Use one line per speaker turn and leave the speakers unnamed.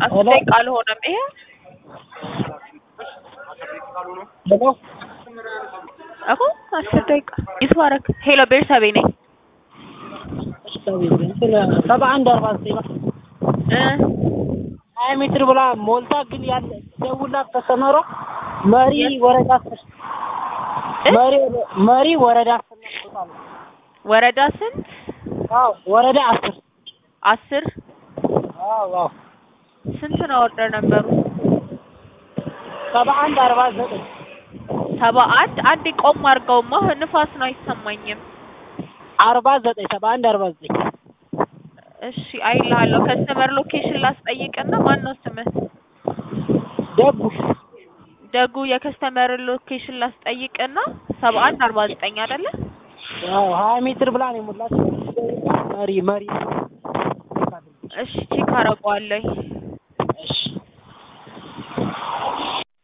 አስር
ሄሎ
ደቂቃ አልሆነም ይሄ
ሄሎ
እኮ አስር ደቂቃ ይትባረክ ሄሎ ቤርሳቤ ነኝ
ሰባ አንድ አርባ ዘጠኝ
እ
ሀያ ሜትር ብላ ሞልታ ግን ያለ ደውላት ተሰመሮ መሪ ወረዳ አስር
እ?
መሪ መሪ ወረዳ አስር ነው ቦታ ነው።
ወረዳ ስንት
አዎ ወረዳ አስር
አስር
አዎ አዎ
ስንት ነው ኦርደር ነበሩ
ሰባ አንድ አርባ ዘጠኝ
ሰባ አንድ አንዴ ቆም አድርገውማ ንፋስ ነው አይሰማኝም
አርባ ዘጠኝ ሰባ አንድ አርባ ዘጠኝ
እሺ አይልሃለሁ ከስተመር ሎኬሽን ላስጠይቅና ማን ነው ስምህ
ደጉ
ደጉ የከስተመር ሎኬሽን ላስጠይቅና ሰባ አንድ አርባ ዘጠኝ አይደለ
አዎ ሀያ ሜትር ብላ ነው የሞላች መሪ መሪ
እሺ ቼክ አደርገዋለሁ